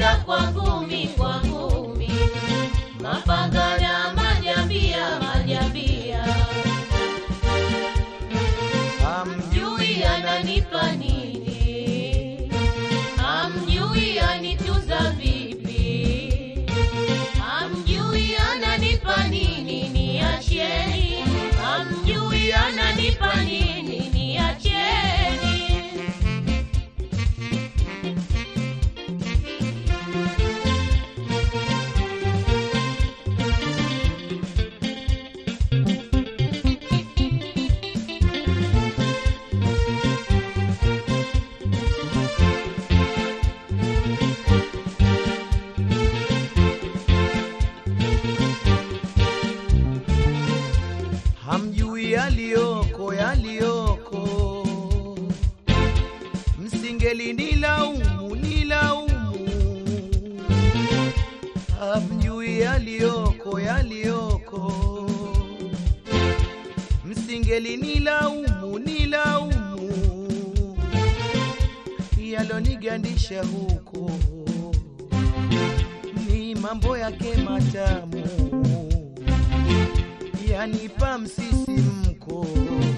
vita kwa ngumi kwa ngumi, mapanga na majambia majambia, hamjui ananipa nini, hamjui anituza vipi, hamjui ananipa nini, niacheni, hamjui ananipa nini, niacheni. hamjui yaliyoko yaliyoko, msingeli nilaumu nilaumu, hamjui yaliyoko yaliyoko, msingeli nilaumu nilaumu, yalonigandisha huko ni mambo yake matamu yanipa msisimko,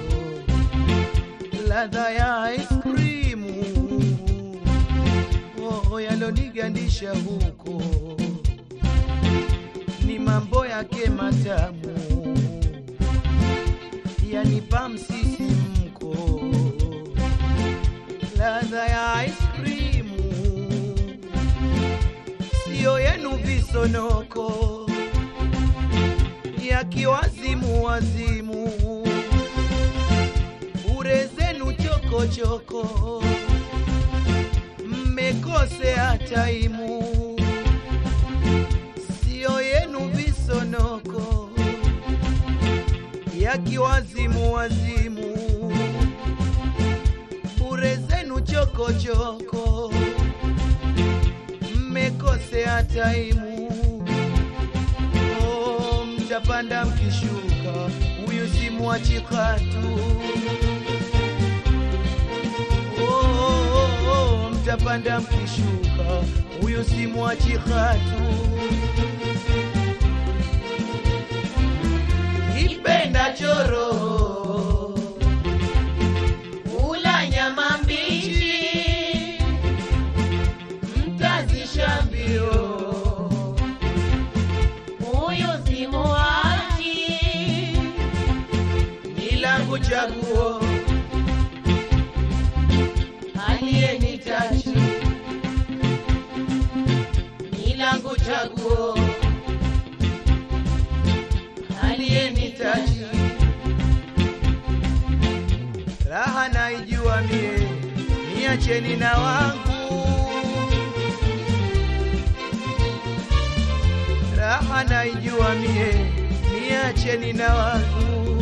ladha ya ice cream oh, yalonigandisha huko, ni mambo yake matamu, yanipa msisimko, ladha ya ice cream, sio yenu visonoko yakiwazimu wazimu, bure zenu chokochoko, mmekosea taimu, sio yenu visonoko, yakiwazimu wazimu, bure zenu chokochoko, mmekosea taimu Oh, mtapanda mkishuka, huyu si mwachikatu. Oh, oh, oh, mtapanda mkishuka, huyu si mwachikatu. Ipenda choro Ula nyama mbichi, mtazisha mbio huyu si muachi, ni langu chaguo aliyenitaji ni langu chaguo, aliyenitaji raha naijua mie, niacheni na wangu. Raha naijua mie, niacheni na wangu.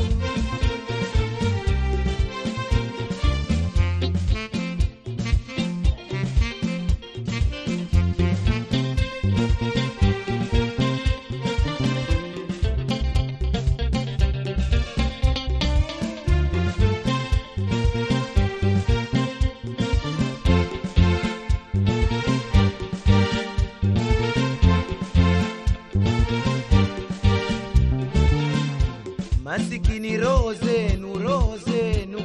Masikini roho zenu, roho zenu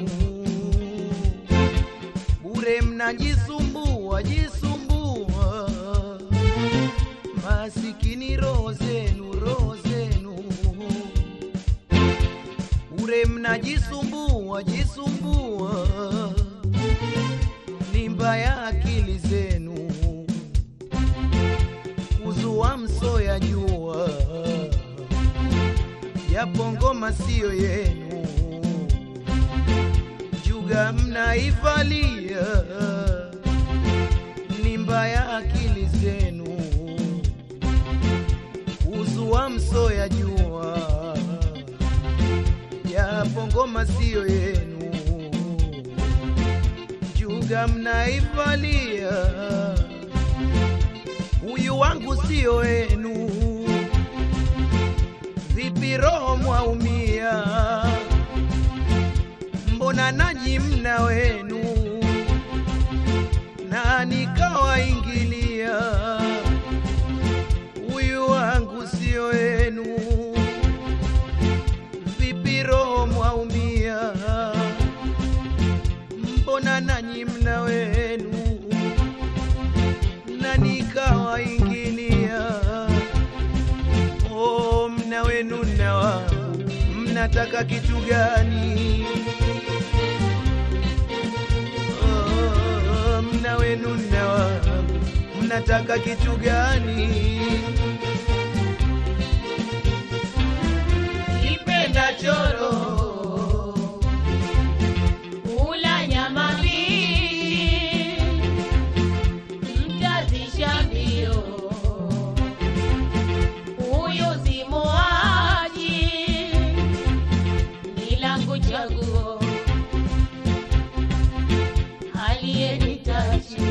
bure, mnajisumbua jisumbua. Masikini roho zenu, roho zenu bure, mnajisumbua jisumbua. Ni mbaya akili zenu kuzua mso ya jua yapo ngoma siyo yenu, juga mnaivalia, ni mbaya akili zenu, uzua mso ya jua, yapo ngoma siyo yenu, juga mnaivalia, huyu wangu siyo wenu vipi roho mwaumia, mbona nanyi mna wenu na nikawaingilia mnataka kitu gani? Oh, mna wenu na wangu, mnataka kitu gani? Kipenda choro ula nyama mbichi, mtazisha mbio, huyu si muaji, ni langu chaguo, aliyenitaji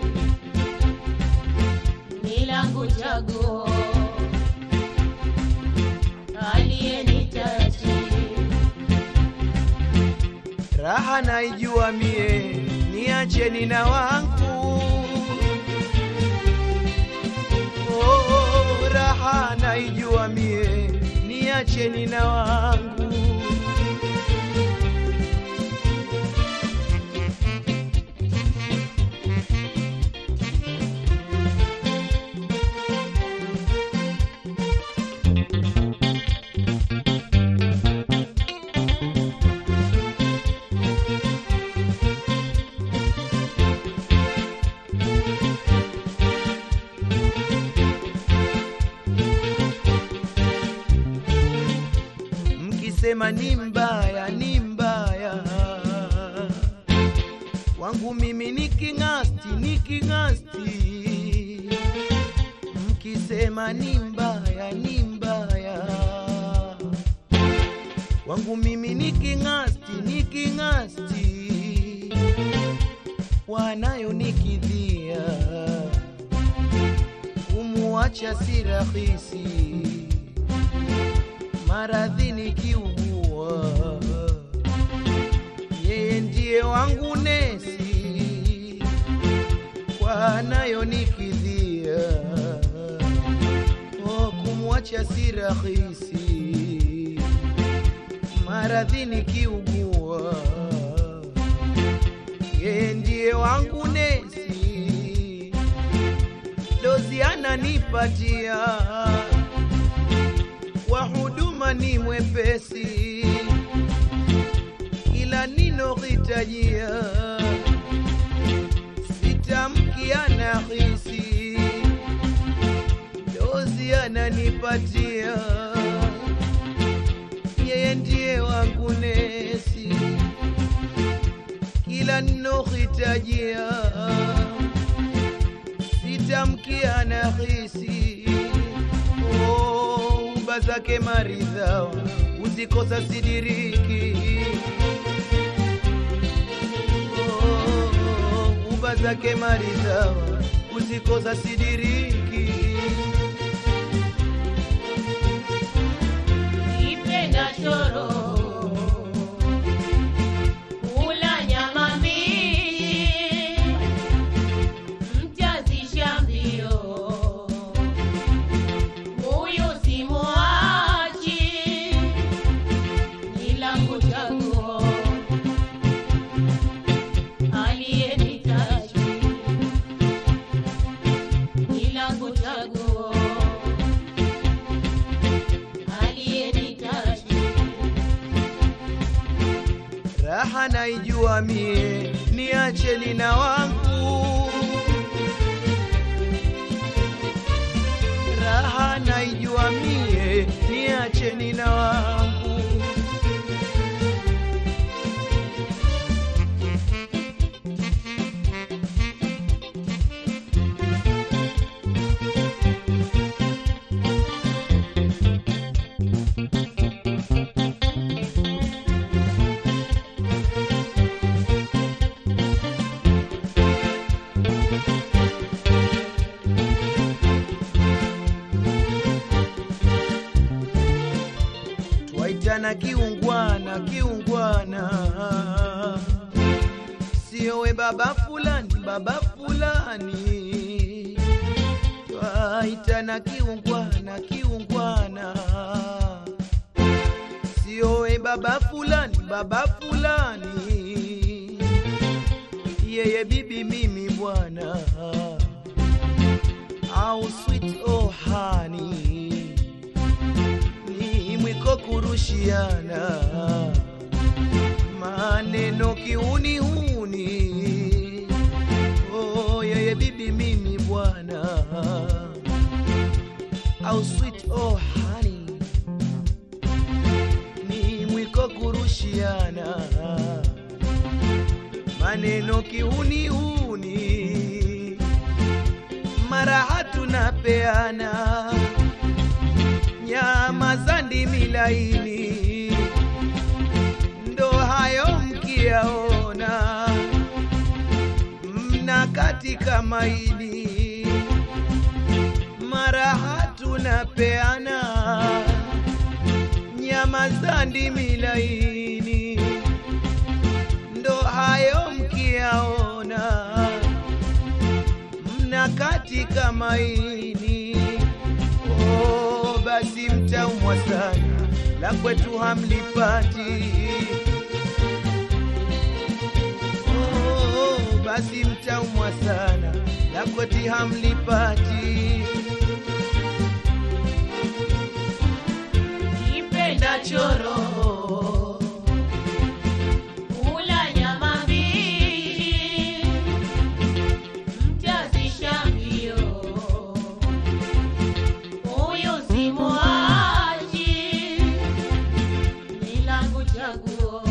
ni langu chaguo aliyenitaji Raha naijua mie, niacheni na wangu. Oh, raha naijua mie, niacheni na wangu. Mkisema ni mbaya, ni mbaya, wangu mimi ni king'asti, ni king'asti. Mkisema ni mbaya, ni mbaya, wangu mimi ni king'asti, ni king'asti. Wanayo nikidhia, kumuacha si rahisi maradhi nikiugua, yeye ndiye wangu nesi, kwa nayo nikidhia, oh, kumwacha si rahisi, maradhi nikiugua, yeye ndiye wangu nesi, dozi ananipatia wa huduma ni mwepesi, ila ninohitajia sitamki anahisi, dozi ananipatia, yeye ndiye wangu nesi, kila ninohitajia sitamki anahisi oh, uba zake maridhawa uzikosa sidiriki oh, uba zake maridhawa uzikosa sidiriki Kipenda choro ula nyama mbichi, mtazisha mbio, huyu si muachi, ni langu chaguo, aliyenitaji ni langu chaguo aliyenitaji raha naijua mie, niacheni na wangu. Raha naijua mie, niacheni na wangu. Twaitana kiungwana, kiungwana, sio we baba fulani, baba fulani. Twaitana kiungwana, kiungwana, sio we baba fulani, baba fulani. Yeye bibi, mimi bwana, au sweet oh honey ni mwiko kurushiana maneno kiunihuni. Oh, yeye bibi mimi bwana, au sweet oh honey, ni mwiko kurushiana maneno kiunihuni, mara tunapeana nyama za ndimi laini, ndo hayo mkiyaona mna katika maini, mara tunapeana nyama za ndimi laini, ndo hayo mkiyaona mna katika maini. Oh, basi mtaumwa sana, la kwetu hamlipati. Oh, basi mtaumwa sana, la kwetu hamlipati. Kipenda choro kula nyama mbichi, mtazisha mbio, huyu si muachi, ni langu chaguo,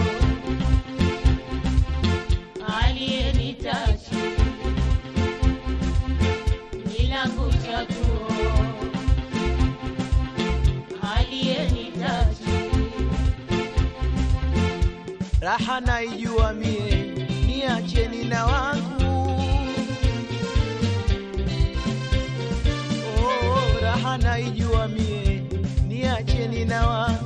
aliyenitachi ni langu chaguo aliyenitaji raha naijua mie, niacheni na wangu. Oh, raha naijua mie, niacheni na wangu.